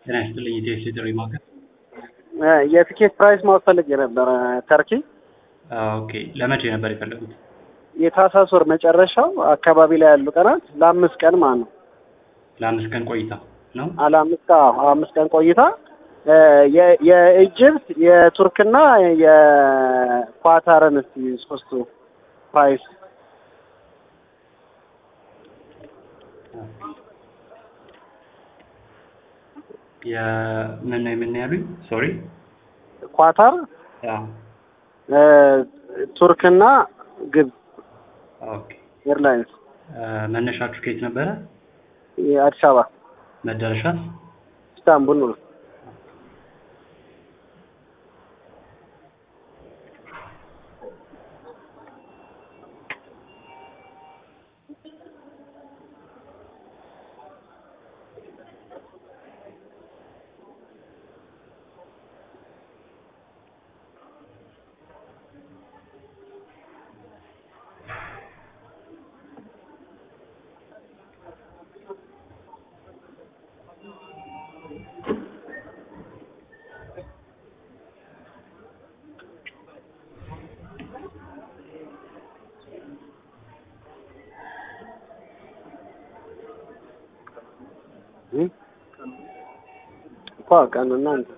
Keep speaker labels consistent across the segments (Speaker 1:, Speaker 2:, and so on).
Speaker 1: ጤና ይስጥልኝ ኢትዮስ የጥሪ ማዕከል።
Speaker 2: የቲኬት ፕራይስ ማወቅ ፈልጌ ነበረ። ተርኪ
Speaker 1: ኦኬ ለመቼ ነበር የፈለጉት?
Speaker 2: የታህሳስ ወር መጨረሻው አካባቢ ላይ ያሉ ቀናት ለአምስት ቀን ማለት ነው።
Speaker 1: ለአምስት ቀን ቆይታ ነው።
Speaker 2: አለ አምስት አዎ፣ አምስት ቀን ቆይታ የ- የኢጅፕት የቱርክና የኳታርን እስቲ ሶስቱ ፕራይስ
Speaker 1: የምን ነው የምን ያሉኝ? ሶሪ
Speaker 2: ኳታር እ፣ ቱርክና ግብፅ
Speaker 1: ኦኬ
Speaker 2: ኤርላይንስ
Speaker 1: መነሻችሁ ከየት ነበረ?
Speaker 2: የአዲስ አበባ
Speaker 1: መዳረሻስ?
Speaker 2: ኢስታንቡል ነው። እኮ ቀኑና እንትን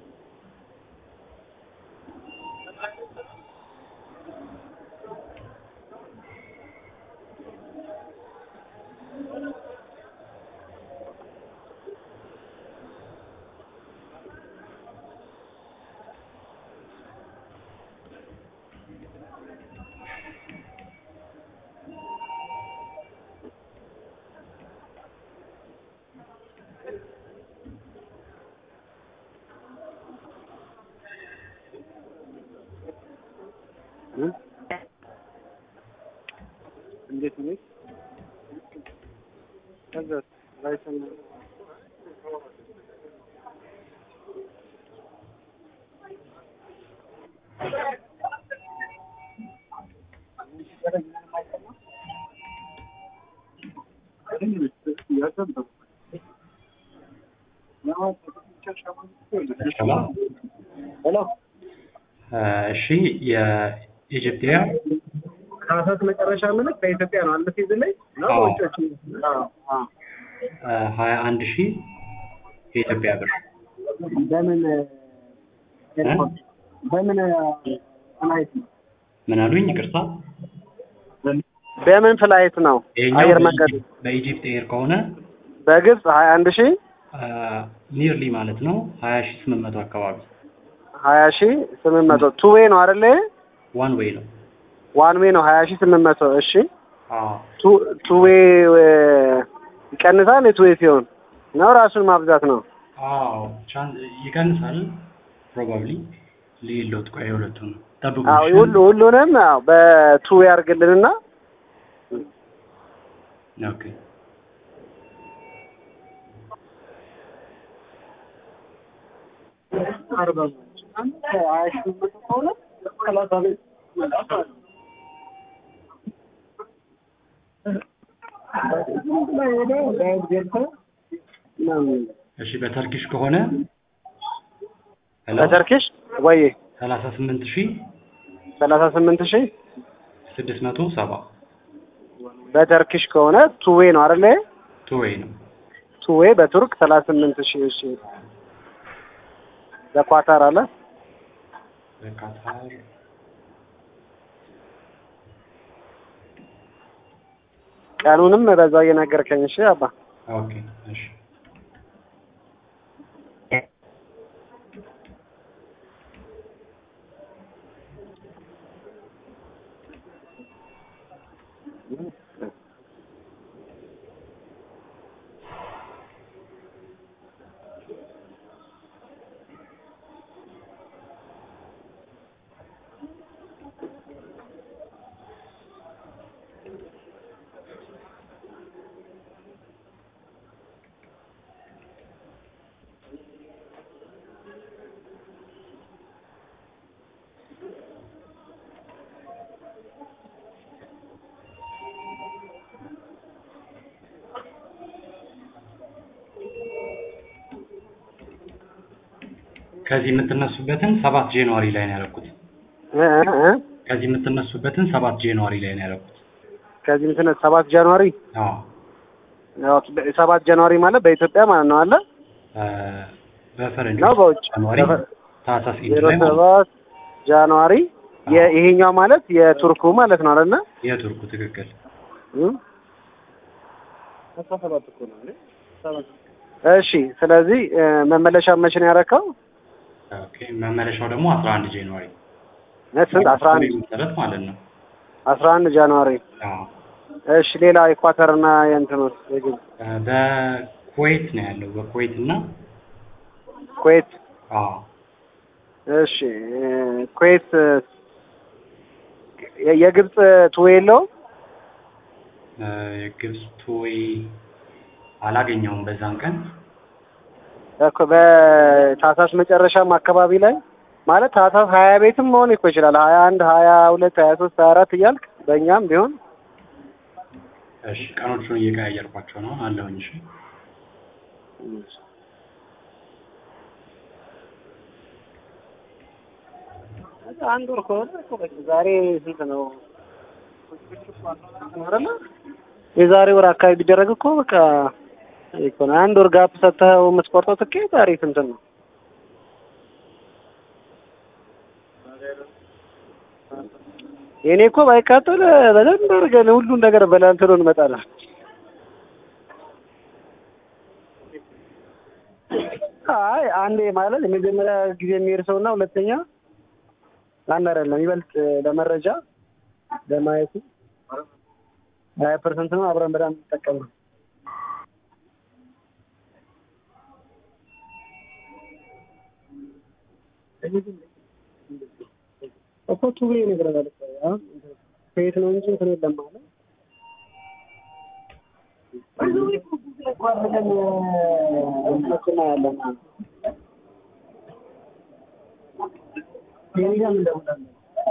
Speaker 2: እ? እንዴት ነው? ከዛ ላይሰን ሄሎ
Speaker 1: እሺ የኢጅፕቲያ
Speaker 2: ታህሳስ መጨረሻ ምልክ በኢትዮጵያ ነው አለ ሲዝን ላይ ነው
Speaker 1: አዎ።
Speaker 2: ወጪዎች አዎ አዎ
Speaker 1: ሀያ አንድ ሺህ የኢትዮጵያ ብር
Speaker 2: በምን ኤርፖርት በምን ፍላይት ነው
Speaker 1: ምን አሉኝ? ይቅርታ
Speaker 2: በምን ፍላይት ነው
Speaker 1: ይሄኛው
Speaker 2: አየር መንገድ
Speaker 1: በኢጅፕት- በኢጅፕት ኤር ከሆነ
Speaker 2: በግብፅ ሀያ አንድ ሺህ
Speaker 1: ኒርሊ ማለት ነው ሀያ ሺህ ስምንት መቶ አካባቢ
Speaker 2: ሀያ ሺህ ስምንት መቶ ቱ ዌይ ነው አይደለ
Speaker 1: ዋን ዌይ ነው።
Speaker 2: ዋን ዌይ ነው ሀያ ሺህ ስምንት መቶ እሺ
Speaker 1: አዎ
Speaker 2: ቱ ቱ ዌይ ይቀንሳል የቱ ዌይ ሲሆን ነው ራሱን ማብዛት ነው
Speaker 1: አዎ ቻን- ይቀንሳል ፕሮባብሊ ሊሎት ቆይ የሁለቱን ጠብቁ።
Speaker 2: አዎ
Speaker 1: እሺ?
Speaker 2: ሁሉ ሁሉንም አዎ በቱ ዌይ አድርግልንና
Speaker 1: ኦኬ እሺ በተርኪሽ ከሆነ ሄሎ
Speaker 2: በተርኪሽ ወይ
Speaker 1: ሰላሳ ስምንት ሺህ
Speaker 2: ሰላሳ ስምንት ሺህ
Speaker 1: ስድስት መቶ ሰባ
Speaker 2: በተርኪሽ ከሆነ ቱ ዌይ ነው አይደለ
Speaker 1: ቱ ዌይ ነው።
Speaker 2: ቱ ዌይ በቱርክ ሰላሳ ስምንት ሺህ እሺ በኳታር አለ
Speaker 1: በካታር
Speaker 2: ቀኑንም በዛው እየነገርከኝ እሺ አባ
Speaker 1: ኦኬ እሺ ከዚህ የምትነሱበትን ሰባት ጃንዋሪ ላይ ነው ያደረኩት።
Speaker 2: እ እ እ
Speaker 1: ከዚህ የምትነሱበትን ሰባት ጃንዋሪ ላይ ነው ያደረኩት።
Speaker 2: ከዚህ እንትን ሰባት ጃንዋሪ
Speaker 1: አዎ
Speaker 2: ኦኬ፣ በ- ሰባት ጃንዋሪ ማለት በኢትዮጵያ ማለት ነው አለ
Speaker 1: እ፣ በፈረንጆች
Speaker 2: ነው በውጭ
Speaker 1: ጃንዋሪ
Speaker 2: በፈ-
Speaker 1: ታህሳስ ኢድ
Speaker 2: ዜሮ
Speaker 1: ላይ ማለት ነው።
Speaker 2: ሰባት ጃንዋሪ የ- ይሄኛው ማለት የቱርኩ ማለት ነው አይደለ?
Speaker 1: የቱርኩ ትክክል።
Speaker 2: እም? እሺ ስለዚህ እ፣ መመለሻ መቼ ነው ያደረከው?
Speaker 1: ኦኬ መመለሻው ደግሞ አስራ አንድ ጃንዋሪ
Speaker 2: እ፣ ስንት አስራ አንድ
Speaker 1: መሰረት ማለት ነው።
Speaker 2: አስራ አንድ ጃንዋሪ
Speaker 1: አዎ
Speaker 2: እሺ ሌላ ኢኳተርና የእንትኑስ የግብፅ
Speaker 1: እ፣ በኩዌት ነው ያለው በኩዌት እና
Speaker 2: ኩዌት
Speaker 1: አዎ
Speaker 2: እሺ እ፣ ኩዌት እ፣ የ- የግብፅ ቱዌ የለውም?
Speaker 1: እ፣ የግብፅ ቱዌይ አላገኘውም በዛን ቀን
Speaker 2: እኮ በታህሳስ መጨረሻም አካባቢ ላይ ማለት ታህሳስ ሀያ ቤትም መሆን እኮ ይችላል። ሀያ አንድ ሀያ ሁለት ሀያ ሶስት ሀያ አራት እያልክ በእኛም ቢሆን
Speaker 1: እሺ ቀኖቹን እየቀያየርኳቸው ነው አለሁኝ። እሺ
Speaker 2: አንድ ወር ከሆነ እኮ በቃ ዛሬ ስንት ነው አይደለ? የዛሬ ወር አካባቢ ቢደረግ እኮ በቃ እኮ ነው። አንድ ወር ጋፕ ሰጥተኸው የምትቆርጠው ትኬት ዛሬ ስንት ነው? የኔ እኮ ባይቃጠል በደንብ አድርገን ሁሉን ነገር በላንትሎ እንመጣለን። አይ አንዴ ማለት የመጀመሪያ ጊዜ የሚሄድ ሰው እና ሁለተኛ አንድ አይደለም። ይበልጥ ለመረጃ ለማየቱ ሀያ ፐርሰንት ነው አብረን በጣም እንጠቀም ነው። እኮ ቱቤ ነገር ማለት ነው። ከየት ነው እንጂ እንትን የለም ማለት ያለን ቴሌግራም እንደውላለን።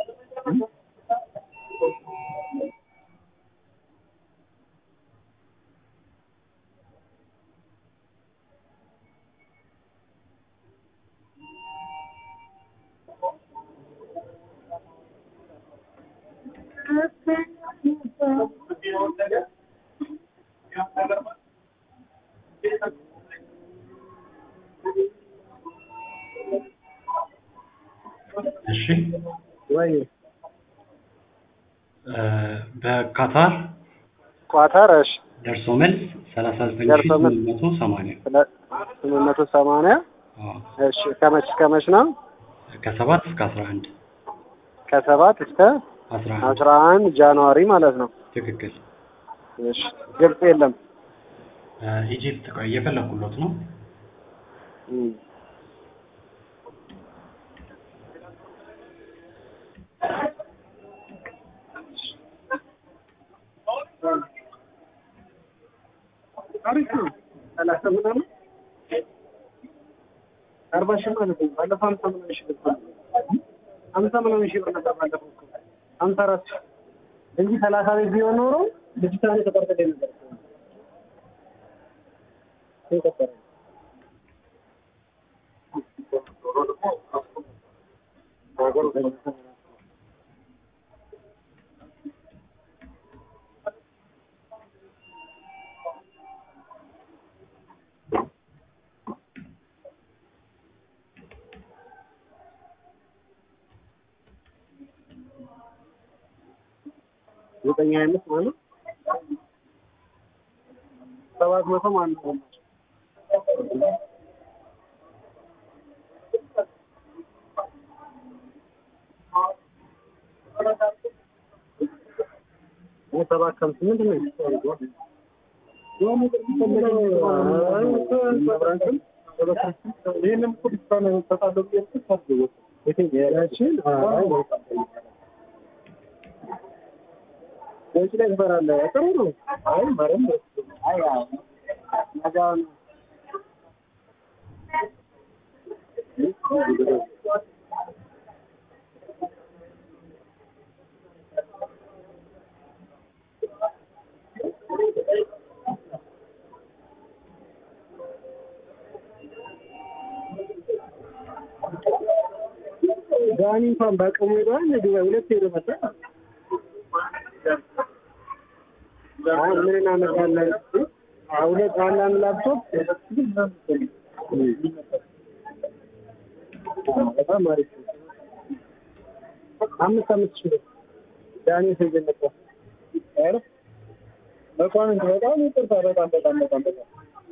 Speaker 1: እሺ
Speaker 2: ወይ
Speaker 1: እ፣ በካታር
Speaker 2: ኳታር እሺ
Speaker 1: ደርሶ መልስ ሰላሳ ዘጠኝ ሺ
Speaker 2: ደርሶ መልስ።
Speaker 1: ስምንት መቶ ሰማንያ
Speaker 2: ስለ ስምንት መቶ ሰማንያ
Speaker 1: አዎ
Speaker 2: እሺ ከመች ከመች ነው?
Speaker 1: ከሰባት እስከ አስራ አንድ
Speaker 2: ከሰባት እስከ
Speaker 1: አስራ አንድ
Speaker 2: አስራ አንድ ጃንዋሪ ማለት ነው።
Speaker 1: ትክክል።
Speaker 2: እሺ ግብጽ የለም።
Speaker 1: እ፣ ኢጂፕት ቆይ እየፈለኩሎት ነው።
Speaker 2: እም። አሪፍ ነው። ሰላሳ ምናምን አርባ ሺህ ማለት ነው። ባለፈው ሀምሳ ምናምን ሺህ ነበር። ሀምሳ ምናምን ሺህ ብር ነበር ባለፈው እኮ ሀምሳ አራት ሺህ እንጂ ሰላሳ ቤት ቢሆን ኖሮ ልጅቷን የተቆረጠልኝ ነበር። ተቆረጠ። ዘጠኝ ሀያ አምስት ማለት ሰባት መቶ ማለት ነው። ሰባት ከምስት ምንድን ነው? ይህንም እኮ ዲስካውንት እሰጣለሁ ብዬ እኮ ታድገው ያችን በውጭ ላይ ትፈራለህ። ጥሩ ነው። አይ ማርያም አይ አዎ ነገውን ዳኒ እንኳን በአቅሙ ሄዷል። ዱባይ ሁለት ሄዶ መጣ። አሁን ምን እናመጣለን? አሁን ሁለት አንዳንድ ላፕቶፕ በጣም አሪፍ ነው። አምስት አምስት ሺህ ብር ዳኒ ሰይድ መጣ። ኧረ መኳንንት በጣም ይቅርታ። በጣም በጣም በጣም በጣም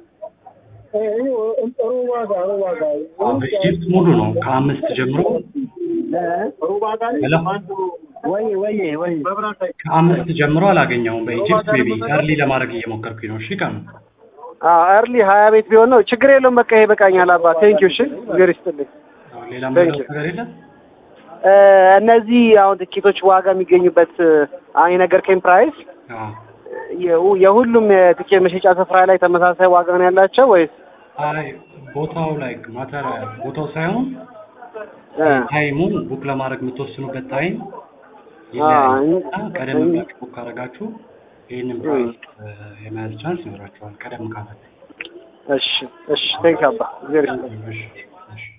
Speaker 2: ጥሩ ዋጋ ጥሩ ዋጋ
Speaker 1: አዎ፣ በኢጅፕት ሙሉ ነው ከአምስት ጀምሮ
Speaker 2: ጥሩ ዋጋ
Speaker 1: ሄሎ
Speaker 2: ወይ ወይ ወይ
Speaker 1: ከአምስት ጀምሮ አላገኘውም። በኢጅፕት ሜቢ እርሊ ለማድረግ እየሞከርኩኝ ነው። እሺ ቀኑ
Speaker 2: እርሊ ሀያ ቤት ቢሆን ነው ችግር የለውም። በቃ ይሄ በቃኛል። አባ ቴንኪው። እሺ እግዜር ይስጥልኝ።
Speaker 1: አዎ፣ ሌላ
Speaker 2: Thank
Speaker 1: ምንም
Speaker 2: you.
Speaker 1: ነገር የለም።
Speaker 2: እ እነዚህ አሁን ትኬቶች ዋጋ የሚገኙበት አሁን የነገርከኝ ፕራይስ
Speaker 1: አዎ
Speaker 2: የሁ- የሁሉም የትኬት መሸጫ ስፍራ ላይ ተመሳሳይ ዋጋ ነው ያላቸው ወይስ
Speaker 1: አይ ቦታው ላይ ማተር ቦታው ሳይሆን
Speaker 2: እ
Speaker 1: ታይሙ ቡክ ለማድረግ የምትወስኑበት ታይም
Speaker 2: አዎ፣
Speaker 1: ይለያያል።
Speaker 2: እኝ-
Speaker 1: እና ቀደም
Speaker 2: እኝ-
Speaker 1: ብላችሁ ቡክ ካደረጋችሁ ይህንን ፕራይስ የመያዝ ቻንስ ይኖራችኋል። ቀደም ካላችሁ
Speaker 2: እሺ እሺ ቴንክ አባ እግዜር ይስጥልኝ።
Speaker 1: እሺ እሺ